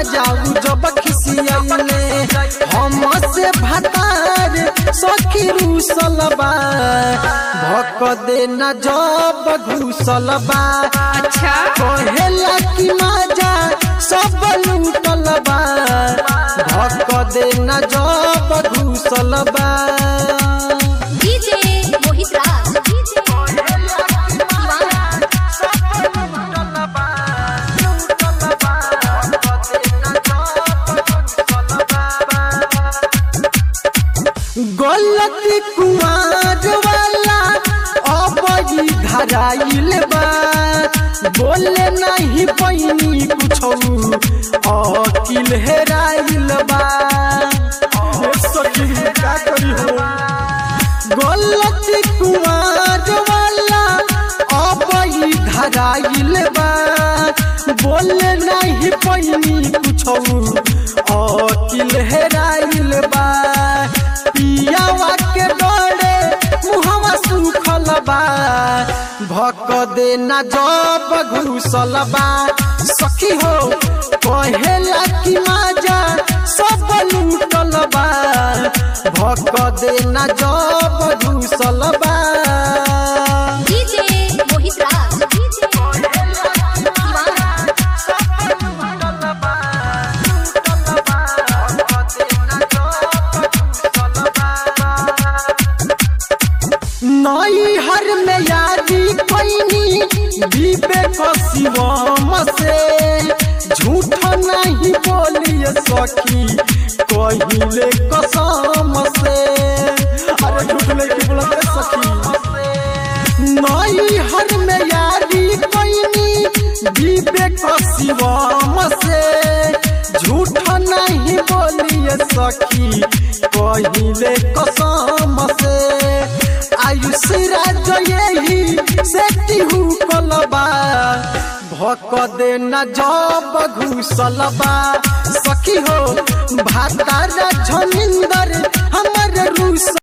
जाऊ जब खिसियले हम से भतार सखी रूसलबा भक देना जब घुसलबा अच्छा कहेला कि माजा सब लूटलबा भक देना जब घुसलबा डीजे मोहित राज गलती कुमार वाला अबई धराइल बा बोले नहीं पैनी कुछ अकिल हेराइल बा ए सखी का करी हो गलती कुमार वाला अबई धराइल बा बोले नहीं पैनी कुछ अकिल हेराइल बा पियावा के डरे मुहवा सुखल बा भक देना जब घुसल बा सखी हो कहेला कि माजा सब लूटल बा भक देना जब घुसल बा डीजे मोहित राज नई हर में यादी पैनी विवेक शिवम से झूठ नहीं बोलिए सखी कहिले कसम से अरे झूठ नहीं बोलते सखी नई हर में यादी पैनी विवेक शिवम से झूठ नहीं बोलिए सखी कहिले कसम से आयुष राज यही से तिहू कलबा भक देना जब घुसलबा सखी हो भातारा झमिंदर हमर रूस